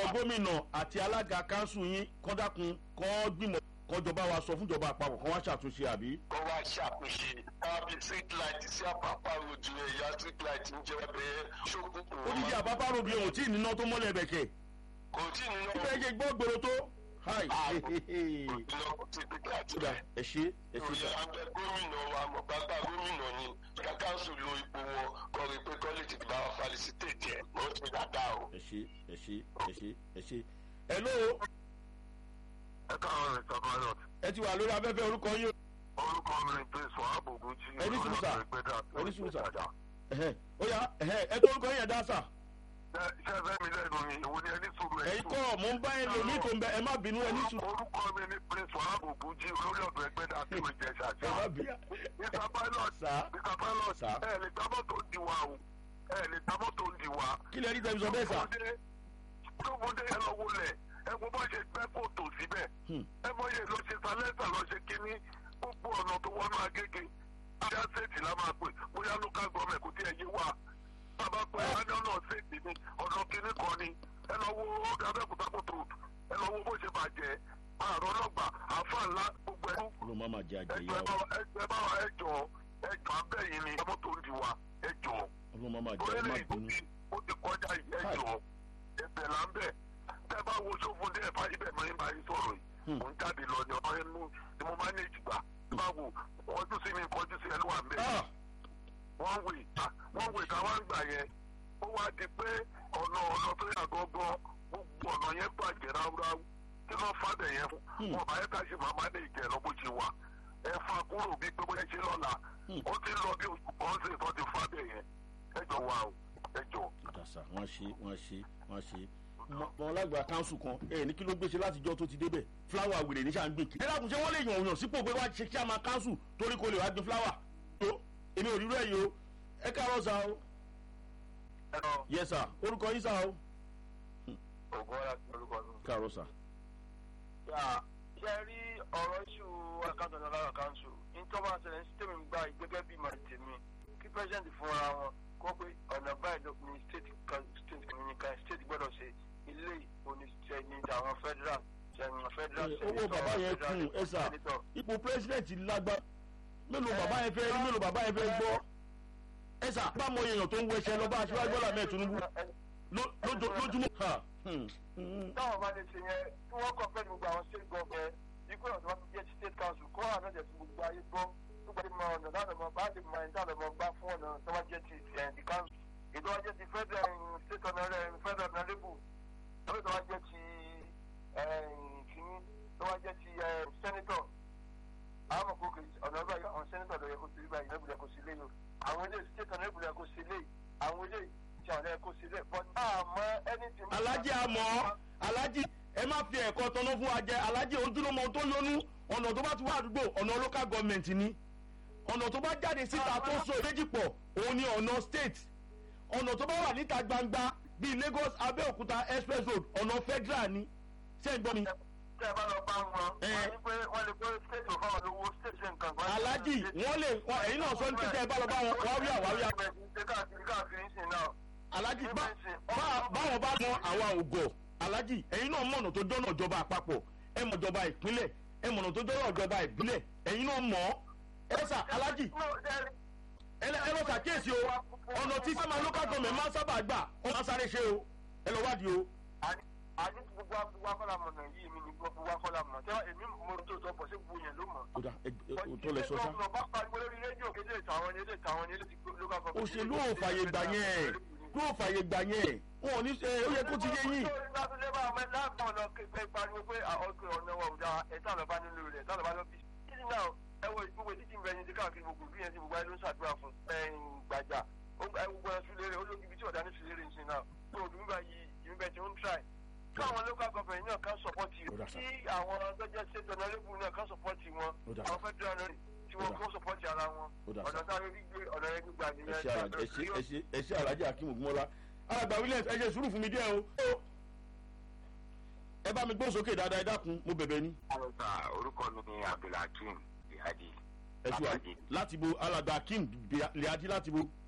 gómìnà àti alága kanṣu yín kọ́dákun kọ́ gbìmọ̀ kọjọba wa sọ fúnjọba àpapọ̀ kan wá ṣàtúnṣe àbí. kó wá ṣàpèṣe kábí street light sí àpapọ̀ rojú ẹ̀yà street light ń jẹ́ bẹ́ẹ̀ ṣókùn kò onídìí àpapọ̀ àròbí ohun tí ìníná tó mọ́lẹ̀ bẹ̀kẹ̀. kò tí ì nínú ibẹ̀ ṣe gbọ́ gbèrò tó. hi ìlọ́kùn ti pípẹ́ àti kódà ẹ ṣe ẹ ṣe ìròyìn sá. àgbẹ̀ gómìnà wa mọ̀gbàgbà gómìnà ni ká káńsù lo ipò wọn kọ́ rí pé kọ́lẹ́jì ti bá wa falisitèjì ẹ̀ mọ́ ti dáadáa o. ẹ ṣe ẹ ṣe ẹ ṣe ẹ ṣe. hello ẹ káwọn rẹ̀ sọ pilot ẹ ti wà lórí afẹ́fẹ́ orúkọ yín. orúkọ mi ni prince wahab ogunji Ẹni sùn sà. ìgbẹ́dà Ẹni sùn sà. ẹ̀hẹ́, ó yá ẹ̀hẹ́, ẹ tó orúkọ yín ẹ̀ dá sà. ṣé ẹ fẹ́ mi lẹ́nu ni ìwọ ni ẹni sùn ẹ̀yin kọ́ mò ń bá ẹ lò ní tó ń bẹ ẹ má bínú ẹ ní sùn. orúkọ mi ni prince wahab ogunji olórí ọ̀dọ́ ẹgbẹ́dà tí mo jẹ ẹ ṣàṣà. má bí mr pilot sà mr pilot Sà. ẹ lè gbá mọ́tò ń di wa o ẹ lè gbá mọ́tò ń di wa. kí lè rí tẹ̀sán bẹ́ẹ̀ sà. tóbodé ẹ lọ wọlé ẹ wo bá ṣe gbẹ́ kòtò síbẹ̀ Hmm. ẹ mọ iye ló ṣe sálẹ́sà lọ ṣe kínní gbogbo ọ̀nà tó wọnú agége bóyá ṣèètì la máa pè bóyá local government kò tí ẹ yé wa bàbá pé ẹni ọ̀nà ṣèètì ni ọ̀nà kínní kan ni ẹ lọ wo ọ̀gá abẹ́kúta kòtò ẹ lọ wo bó ṣe bàjẹ́ àrùn ọlọ́gbà àfa ńlá gbogbo ẹ̀rú ló má má jẹ àjẹyà ẹgbẹ́ bá wa ẹgbẹ́ bá wa ẹjọ́ ẹjọ́ abẹ́yìn ni ọmọ tó ń di wa ẹjọ́ o ló má má jẹ ẹ má orílẹ̀ èdè bínú. tí ó ti kọjá ẹjọ́ ẹbẹ̀ là ń bẹ̀ tẹ́ bá wo sófúndé ẹ̀fà ibẹ̀ mọ́ ìbá yìí sọ̀rọ̀ yìí Hmm. mò ń jáde lọ ní ọmọ ẹnu ni mo máa ń èjì gbà tẹ́ bá wo kọjú sí mi kọjú sí ẹnu wà ń bẹ̀ Ah, wọ́n wè wọ́n wè ká wá ń gbà yẹn ó wá di pé ọ̀nà ọ̀nà tó yà gọ́gọ́ gbogbo ọ̀nà yẹn bàjẹ́ ráúráú kí ló fàbẹ̀ yẹn fún Hmm. wọn bá yẹ ká ṣe màmá ní ìjẹ́ lọ́bù ti wà ẹ fa kúrò bí pé bóyá ṣe lọ́la Hmm. ó ti lọ bí oṣù kan sí ìtọ́ ti fàbẹ̀ yẹn ẹjọ́ wa o ẹjọ́. ìdàsà wọn ṣe wọn ṣe wọn ṣe wọn lágbà káńsù kan ẹ ní kí ló gbèsè látijọ́ tó ti débẹ̀ fúláwà wèrè ní sàn gbìn kí. ẹ dákun ṣé wọ́n lè yàn òyàn sípò pé wá ṣe kí a máa káńsù torí kò lè wá gbin fúláwà. tó èmi ò rí rẹ̀ yìí o ẹ káàárọ̀ sá o. ẹnọ yẹ sá orúkọ yín sá o. ògùn ọ̀la ti orúkọ mi. káàárọ̀ sá. ṣe rí ọ̀rọ̀ iṣu àkáǹtì ọ̀nà lára kanṣu ìtọ́ba ṣẹlẹ̀ ní tèmi gba gẹ́gẹ́ bí màá tèmi kí pẹ́sidẹ̀ntì fúnra wọn kó pé ọ̀nà báyìí ló ní state kan state communication state gbọ́dọ̀ ṣe ilé oníṣẹ́ ní àwọn federal ṣẹ̀yìn federal Ẹ, owó bàbá yẹn kùn, ẹ sà. senator. ipò pírẹsidẹ̀ntì lágbá mélòó bàbá yẹn fẹ́ rí mélòó bàbá yẹn fẹ́ gbọ́. ẹ sà bá mọ èèyàn tó ń wẹṣẹ lọ bá aṣíwájú bọ́lá mẹ́ẹ̀ tinubu ló- lójó- lójúmọ́. Ha, hmm, hmm. táwọn bá lè ṣe yẹn tí wọ́n kọ́ pẹ́ gbogbo àwọn state government ikú ọ̀nà tó bá ti jẹ́ ti state council kó wà náà jẹ́ ti gbogbo ayé gbọ́ gbogbo ayé mọ ọ̀nà láti mọ bá ti mọ ẹni táwọn ọmọ gbá fún ọ̀nà tó bá jẹ́ ti ẹ̀ the council ètò wá jẹ́ ti federal um, state honorable federal honorable tó bá jẹ́ ti kìíní tó bá jẹ́ ti eh, senator àwọn ọmọ kòkè ọ̀nà ọgbà yìí àwọn senator lọ yẹ kó sí báyìí lẹ́bùrẹ́ kó sí léyìn àwọn ilé state honorable yẹ kó sí léyìn àwọn ilé tí àwọn yẹ kó sí léyìn but àmọ́ anything. alájí àmọ́ alájí ẹ má fi ẹ̀kọ́ tọ́nà fún wa jẹ alájí ojúlọ́mọ tó lónú ọ̀nà tó bá ti wá àdúgbò ọ̀nà local government ni ọ̀nà tó bá jáde síta tó so méjì pọ̀ òun ni ọ̀nà state ọ̀nà tó bá wà níta gbangba bíi lagos abẹ́òkúta express road ọ̀nà federal ni ṣé ń gbọ́ mi. tẹ ẹ bá lọ bá wọn Ẹ. wọn ní pé wọn lè gbé state of our lówó state ṣe nǹkan kan. alájí wọ́n lè wọ́n- ẹ̀yin náà sọ ní pété ẹ bá lọ bá wọn wáwíà wáwíà ṣe káàkiri káàkiri ń sìn náà. alájí bá bá- báwọn bá mọ àwa ògọ̀ alájí ẹ̀yin náà mọ̀nà tó jọ́nà ìjọba àpapọ̀ ẹ mọ̀ ìjọba ìpínlẹ̀ ẹ mọ̀nà tó jọ́nà ìjọba ìbílẹ̀ ẹ̀yin náà mọ̀ ẹ sà alájí ẹ lọ- ẹ lọ ṣàkíyèsí o ọ̀nà tí sábà local government máa ń sábà gbà ó máa sáré ṣe o ẹ lọ wádìí o. àní tí gbogbo gbogbo akọ́lá mọ̀ náà yìí mi ni gbogbo akọ́lá mọ̀ tẹ́wọ́ èmi mo tó tọ́ pọ̀ sí gbogbo yẹn ló mọ̀. ó dà ẹ ẹ o tó lẹ sọ sá. ọ̀nà bá pariwo lórí rédíò kéde ìtàwọn ni ilé ìtàwọn ni ilé ti gbó lókà fọ́. òṣèlú ò fàyè gbà yẹn yóò fàyè gbà yẹn wọn ò ní ṣe ó yẹ kó ti yé yín. látúndé bá ọmọ láàbọ̀ ọ̀nà pé pariwo pé ọkọ̀ ọ̀nà wa ò dáa ẹ̀ta lọ́ba nínú rẹ̀ ẹ̀ta lọ́ba lọ́bí. títí náà ẹ wo ìgbogbo títí ń bẹ ní ti káàkiri gbogbo bí yẹn ti gbogbo ayé ló ń ṣàdúrà fún ẹ̀yìn gbàjà gbogbo ẹ̀ sùlérè olóògì ibi tí ọ̀dà ní sùlérè ń sin náà tó òdùn bá yí ìmúbẹ̀ tí ó ń try káwọn local government náà kan support Ó dà rẹ̀ sá. kí àwọn tọ́jà state honourable náà kan support wọn Ó dà sá. àwọn federal honourable tí Ó wọ́n dà. kó support ara wọn Ó dà sá. ọ̀nà táwọn gbígbé ọ̀nà yẹn gbígbà ẹ nìyẹn ṣe àlàjì ẹ ṣe ẹ ṣe ẹ ṣe àlàjì akim ogunmọlá alàgbà williams ẹ ṣe sùúrù fún mi díẹ̀ o. ẹ bá mi gbóhùn sókè dáadáa ẹ dákun mo bẹ̀bẹ̀ ni. àlùfà orúkọ mi ni abdulhakeem bihadi ẹ ṣe wà láti bo alàgbà akim liadi láti bo.